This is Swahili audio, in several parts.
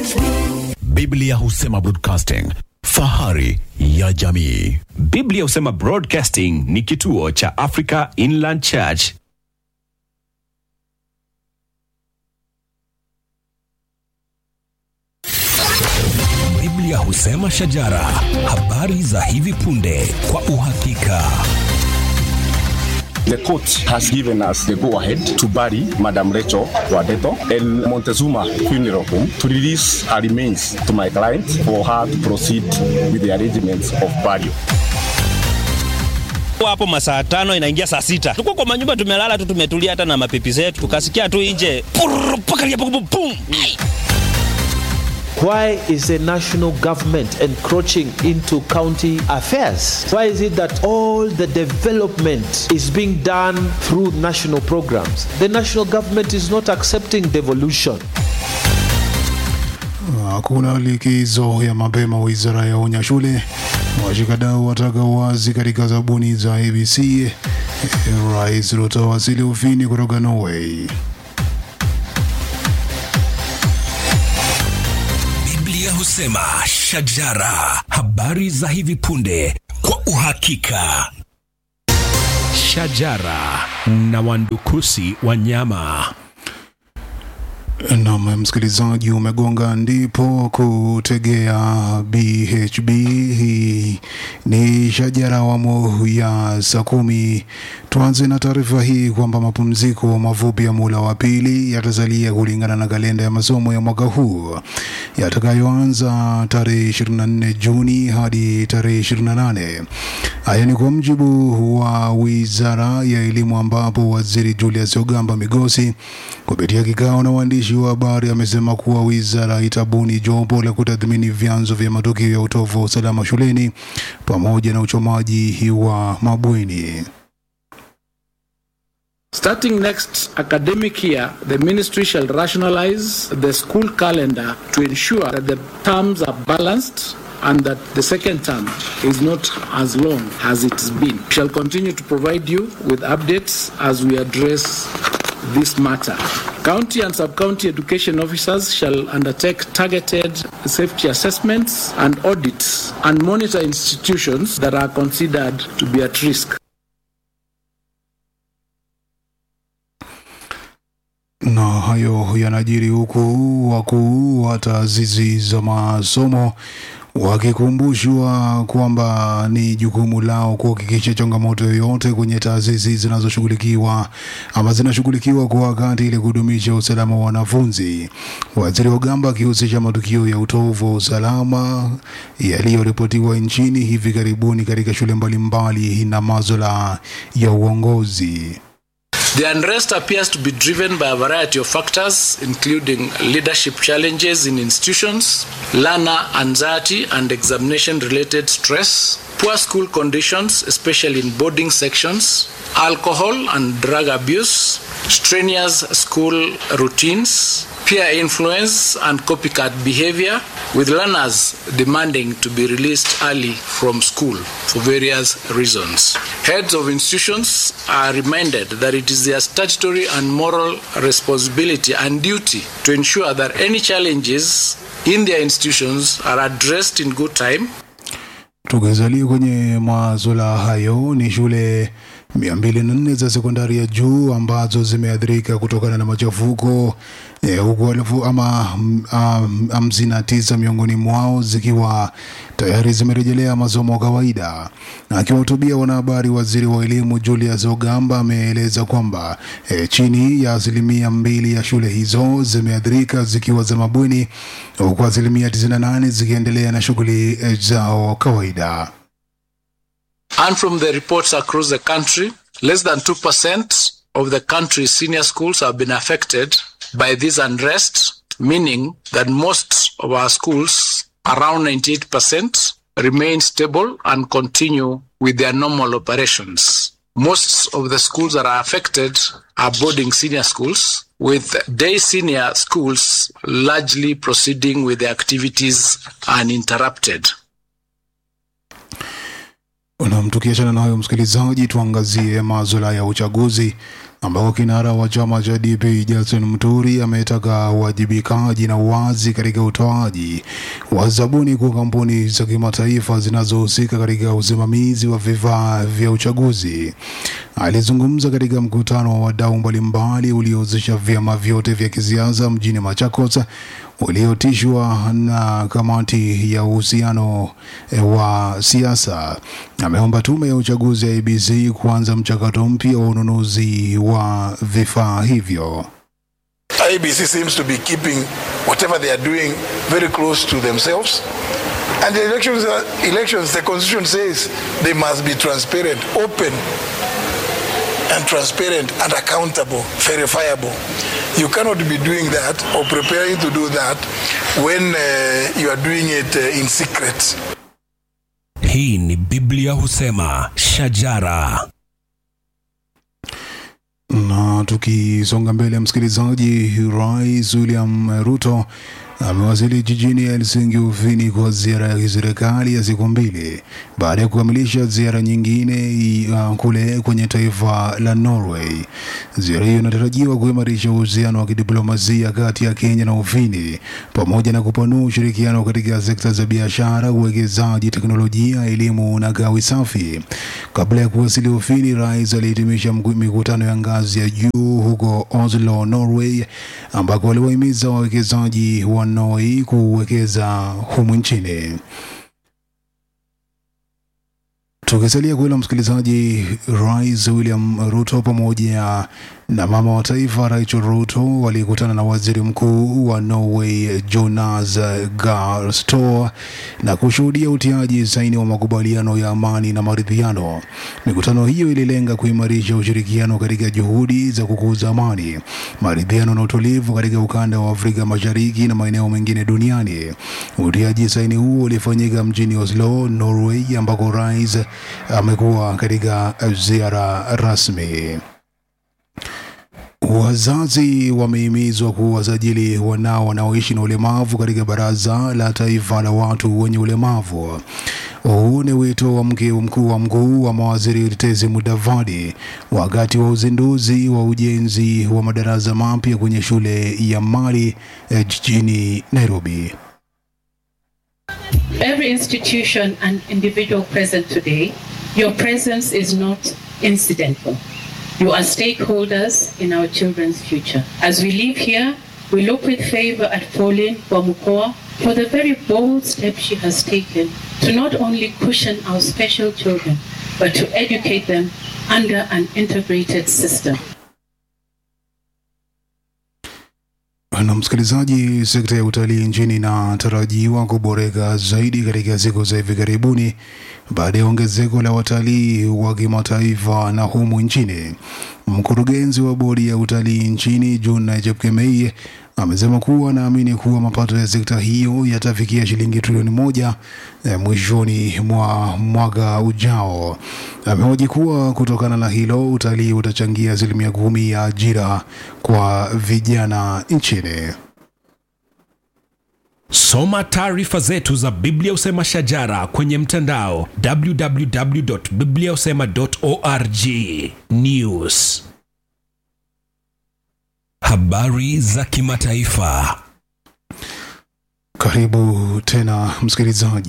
Biblia husema broadcasting, fahari ya jamii. Biblia husema Broadcasting ni kituo cha Africa Inland Church. Biblia husema shajara, habari za hivi punde kwa uhakika. The court has given us the go-ahead to bury Madam Rachel Wadeto in Montezuma Funeral Home to release her remains to my client for her to proceed with the arrangements of burial. hapo masaa tano inaingia saa sita tuko kwa manyumba tumelala tu tumetulia hata na mapipi zetu tukasikia tu nje purr, pakalia, pum, pum, pum. Ai. Why is the national government encroaching into county affairs? Why is it that all the development is being done through national programs? The national government is not accepting devolution. Hakuna likizo ya mapema, wizara ya onya shule. Washikadau wataka uwazi katika zabuni za ABC. Eh, Rais Ruto wasili Ufini kutoka Norway. Biblia husema shajara, habari za hivi punde kwa uhakika. Shajara na wandukusi wanyama. Nam msikilizaji, umegonga ndipo kutegea BHB. Hii ni shajara awamu ya saa kumi. Tuanze na taarifa hii kwamba mapumziko mafupi ya mula wa pili yatasalia kulingana na kalenda ya masomo ya mwaka huu yatakayoanza tarehe 24 Juni hadi tarehe 28. Haya ni kwa mjibu wa wizara ya elimu, ambapo waziri Julius Ogamba Migosi kupitia kikao na waandishi wa habari amesema kuwa wizara itabuni jopo la kutathmini vyanzo vya matukio ya utovu wa usalama shuleni pamoja na uchomaji wa mabweni. Starting next academic year, the ministry shall rationalize the school calendar to ensure that the terms are balanced and that the second term is not as long as it's been. We shall continue to provide you with updates as we address this matter. County and sub-county education officers shall undertake targeted safety assessments and audits and monitor institutions that are considered to be at risk. Na hayo yanajiri huku wakuu wa taasisi za masomo wakikumbushwa kwamba ni jukumu lao kuhakikisha changamoto yoyote kwenye taasisi zinazoshughulikiwa ama zinashughulikiwa kwa wakati ili kudumisha usalama wa wanafunzi. Waziri Ogamba akihusisha matukio ya utovu wa usalama yaliyoripotiwa nchini hivi karibuni katika shule mbalimbali na maswala ya uongozi. The unrest appears to be driven by a variety of factors, including leadership challenges in institutions, learner anxiety and examination related stress, poor school conditions, especially in boarding sections, alcohol and drug abuse, strenuous school routines, peer influence and copycat behavior, with learners demanding to be released early from school for various reasons. Heads of institutions are reminded that it is their statutory and moral responsibility and duty to ensure that any challenges in their institutions are addressed in good time Tukizalia kwenye masuala hayo, ni shule 204 za sekondari ya juu ambazo zimeathirika kutokana na machafuko eh, huku elfu ama mm, um, hamsini na tisa miongoni mwao zikiwa tayari zimerejelea masomo kawaida. Na Akiwahutubia wanahabari, waziri wa elimu Julius Ogamba ameeleza kwamba eh, chini ya asilimia mbili ya shule hizo zimeathirika zikiwa za mabweni, huku asilimia 98 zikiendelea na shughuli eh, zao kawaida. And from the reports across the country, less than 2% of the country's senior schools have been affected by this unrest, meaning that most of our schools, around 98%, remain stable and continue with their normal operations. Most of the schools that are affected are boarding senior schools, with day senior schools largely proceeding with their activities uninterrupted. Nam, tukiachana na hayo msikilizaji, tuangazie maswala ya uchaguzi. ambako kinara wa chama cha DP Justin Muturi ametaka uwajibikaji na uwazi katika utoaji wa zabuni kwa kampuni za kimataifa zinazohusika katika usimamizi wa vifaa vya uchaguzi. Alizungumza katika mkutano wa wadau mbalimbali uliohusisha vyama vyote vya kisiasa mjini Machakos uliotishwa na kamati ya uhusiano eh, wa siasa. Ameomba tume ya uchaguzi ya IEBC kuanza mchakato mpya wa ununuzi wa vifaa hivyo. IBC seems to be keeping whatever they are doing very close to themselves. And the elections, are, elections, the constitution says they must be transparent, open, and transparent and accountable, verifiable. You cannot be doing that or preparing to do that when uh, you are doing it uh, in secret. Hii ni Biblia husema shajara. Na tukisonga mbele, msikilizaji, Rais William Ruto amewasili jijini Helsinki, Ufini, kwa ziara ya kiserikali ya siku mbili baada ya kukamilisha ziara nyingine uh, kule kwenye taifa la Norway. Ziara hiyo inatarajiwa kuimarisha uhusiano wa kidiplomasia kati ya Kenya na Ufini pamoja na kupanua ushirikiano katika sekta za biashara, uwekezaji, teknolojia, elimu na gawi safi. Kabla ya kuwasili Ufini, rais alihitimisha mku- mikutano ya ngazi ya juu huko Oslo, Norway, ambako waliwahimiza wawekezaji wa Norway kuwekeza humu nchini. Tukisalia kwa hilo msikilizaji, Rais William Ruto pamoja na mama wa taifa Rachel Ruto walikutana na waziri mkuu wa Norway Jonas Gahr Store na kushuhudia utiaji saini wa makubaliano ya amani na maridhiano. Mikutano hiyo ililenga kuimarisha ushirikiano katika juhudi za kukuza amani, maridhiano na utulivu katika ukanda wa Afrika Mashariki na maeneo mengine duniani. Utiaji saini huo ulifanyika mjini Oslo, Norway, ambako rais amekuwa katika ziara rasmi. Wazazi wamehimizwa kuwasajili wanao wanaoishi na ulemavu katika Baraza la Taifa la Watu wenye Ulemavu. Huu ni wito wa mke mkuu wa mkuu wa mawaziri Tezi Mudavadi wakati wa uzinduzi wa ujenzi wa madarasa mapya kwenye shule ya Mali eh, jijini Nairobi. Every institution and individual present today, your presence is not incidental. You are stakeholders in our children's future. As we live here, we look with favor at Pauline Wamukoa for the very bold step she has taken to not only cushion our special children, but to educate them under an integrated system. Na msikilizaji, sekta ya utalii nchini inatarajiwa kuboreka zaidi katika siku za hivi karibuni baada ya ongezeko la watalii wa kimataifa na humu nchini. Mkurugenzi wa bodi ya utalii nchini June Chepkemei amesema kuwa anaamini kuwa mapato ya sekta hiyo yatafikia shilingi trilioni moja eh, mwishoni mwa mwaka ujao. Amehoji kuwa kutokana na hilo utalii utachangia asilimia kumi ya ajira kwa vijana nchini. Soma taarifa zetu za Biblia Usema Shajara kwenye mtandao www.bibliausema.org. News, habari za kimataifa. Karibu tena msikilizaji.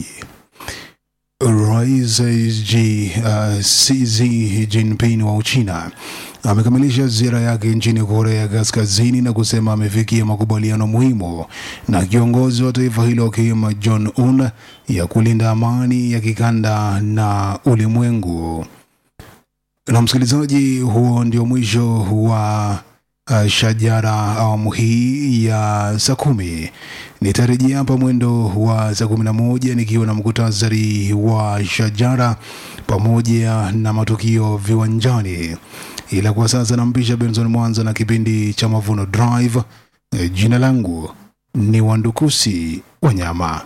Rais Xi uh, Xi Jinping wa Uchina amekamilisha ziara yake nchini Korea Kaskazini na kusema amefikia makubaliano muhimu na kiongozi wa taifa hilo Kim Jong Un ya kulinda amani ya kikanda na ulimwengu. Na msikilizaji, huo ndio mwisho wa uh, shajara awamu hii ya saa kumi. Nitarejea hapa mwendo wa saa kumi na moja nikiwa na mkutasari wa shajara pamoja na matukio viwanjani, ila kwa sasa nampisha Benson Mwanza na kipindi cha Mavuno Drive. Eh, Jina langu ni Wandukusi Wanyama.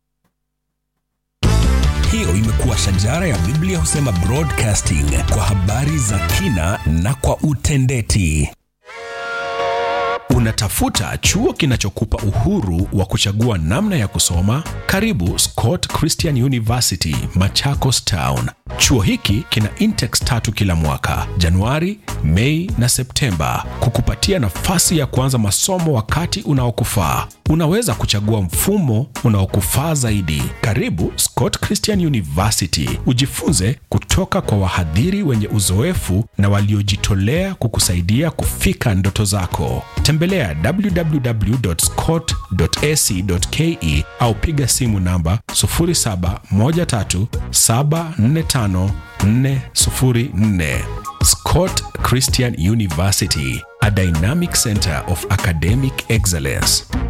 Hiyo imekuwa Shajara ya Biblia Husema Broadcasting kwa habari za kina na kwa utendeti. Unatafuta chuo kinachokupa uhuru wa kuchagua namna ya kusoma? Karibu Scott Christian University, Machakos Town. Chuo hiki kina intex tatu kila mwaka, Januari, Mei na Septemba, kukupatia nafasi ya kuanza masomo wakati unaokufaa. Unaweza kuchagua mfumo unaokufaa zaidi. Karibu Scott Christian University, ujifunze kutoka kwa wahadhiri wenye uzoefu na waliojitolea kukusaidia kufika ndoto zako. Tembelea www.scott.ac.ke au piga simu namba 0713745404. Scott Christian University, a dynamic center of academic excellence.